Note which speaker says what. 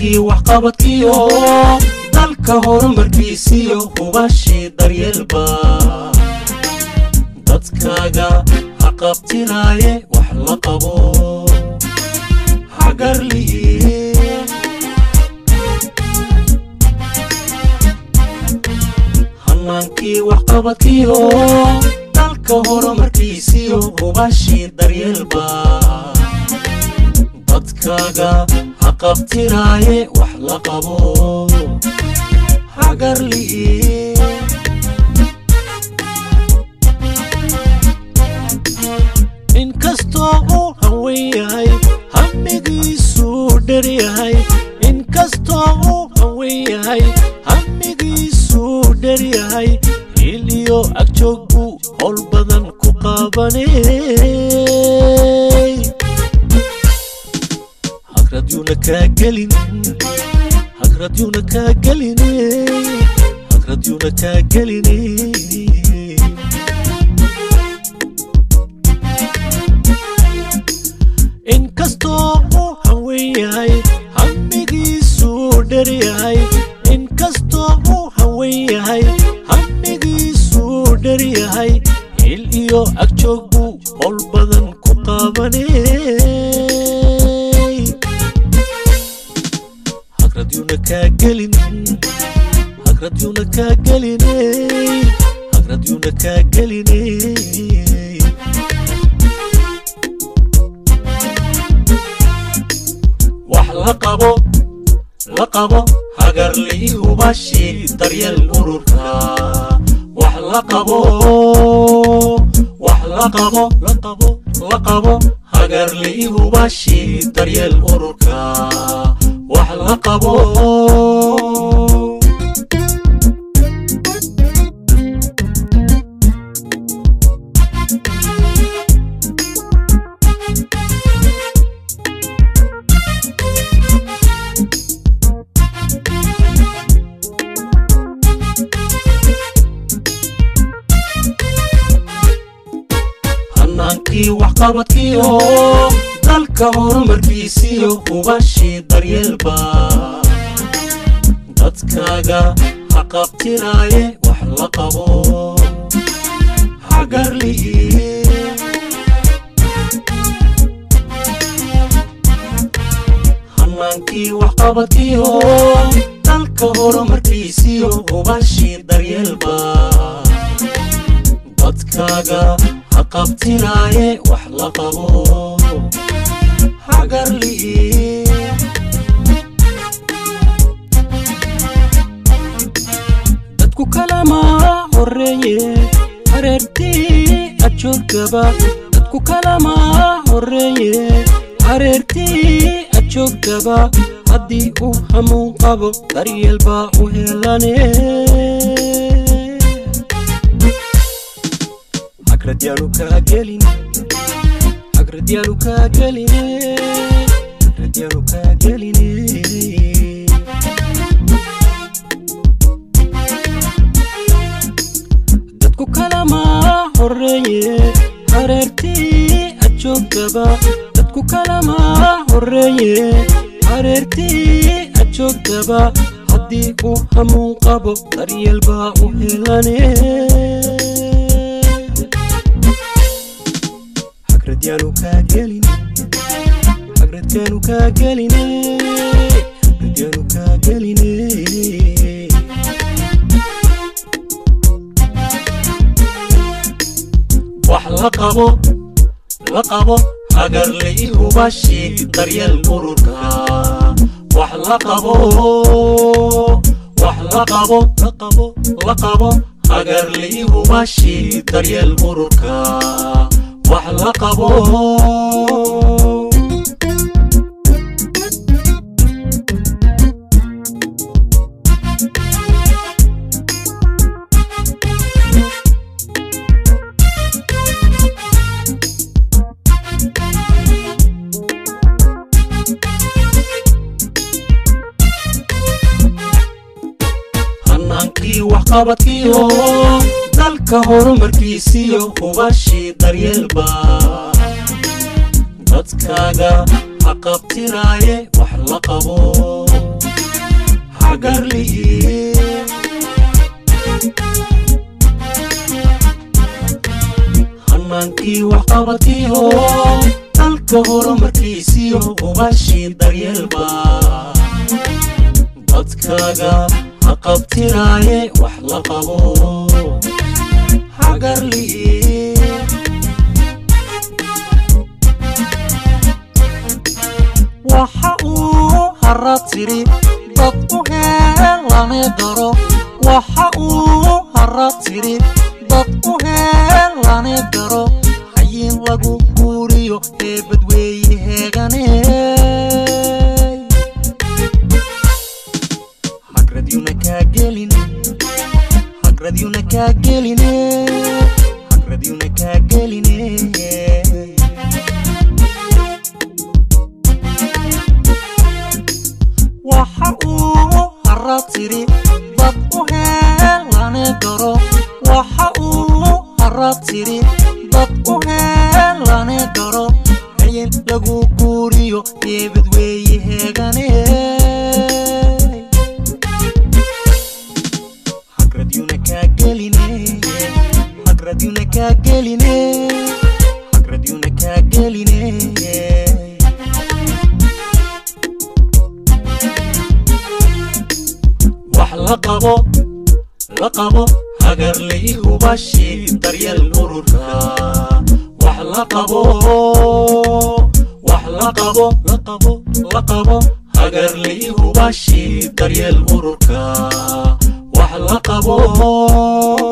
Speaker 1: hannaankii waxqabadkiyo dalka horumarkiisiyo hubashii daryeelba dadkaaga ha qabtiraaye wax la qabo hagarli'i hannaankii waxqabadkiyo dalka horumarkiisiyo hubashii daryeelba dadkaaga ha qabtiraaye wax la qabo hagarli'i inkastoo uu hawen yahay hamigiisuu dher yahay inkastoo uu hawen yahay hamigiisuu dher yahay il iyo agjoog buu howl badan ku qaabanay hagradyuuna kaa gelin hagradyuuna kaa geline hagradyuuna kaa geline inkastoo uu hawen yahay hamigiisuu dher yahay inkastoo uu hawen yahay hamigiisuu dher yahay il iyo agjoog buu howl badan ku qaabanay hagradyuuna kaa gelin hagradyuuna kaa geline hagradyuuna kaa geline wax la qabo la qabo hagarli'i hubashii daryeel ururka wax la qabo wax la qabo la qabo la qabo hagarli'i hubashii daryeel ururka wax la qabo hannaankii waxqabadkiyo dalka horumarkiisiyo hubashii daryeelba dadkaaga ha qabtiraaye wax la qabo hagarli'i hannaankii waxqabadkiyo dalka horumarkiisiyo hubashii daryeelba dadkaaga ha qabtiraaye wax la qabo hagarli'i dadku kalama horeeye hareertii ajoogaba dadku kalama horeeye hareertii ajoogaba haddii uu hamuun qabo daryeel baa u helane hagradyaanu kaa gelin hagradyaanu kaa geline hagradyaanu kaa geline dadku kalama horeeye hareertii ajoogaba dadku kalama horeeye hareertii ajoogaba haddii uu hamuun qabo daryeel baa u helane hagradyaanu kaa gelin hagradyaanu kaa geline hagradyaanu kaa geline wax la qabo la qabo hagarli'i hubashii daryeel ururka wax la qabo wax la qabo la qabo la qabo hagarli'i hubashii daryeel ururka wax la qabo hannaankii waxqabadkiyo dalka horumarkiisiyo hubashii daryeelba dadkaaga ha qabtiraaye wax la qabo hagarli'i hanaankii waxqabadkiyo dalka horumarkiisiyo ubashii daryeelba dadkaaga ha qabtiraaye wax la qabo hagarli'i waxa uu hara tiri dad u heelane daro waxa uu hara tiri dad u heelane daro hayin lagu guuriyo eebadweeye heegane hagradyuna kaa gelin hagradyuna kaa geline hagradyuna kaa geline waxa uu hara tiri dad u heelane daro waxa uu hara tiri dad u heelane daro hayin lagu guuriyo eebadweeye heegane hagradyuna kaa geline hagradyuna kaa geline hagradyuna kaa geline wax la qabo la qabo hagarlay hubashi daryeel ururka wax la qabo wax la qabo la qabo la qabo hagarlay hubashi daryeel ururka wax la qabo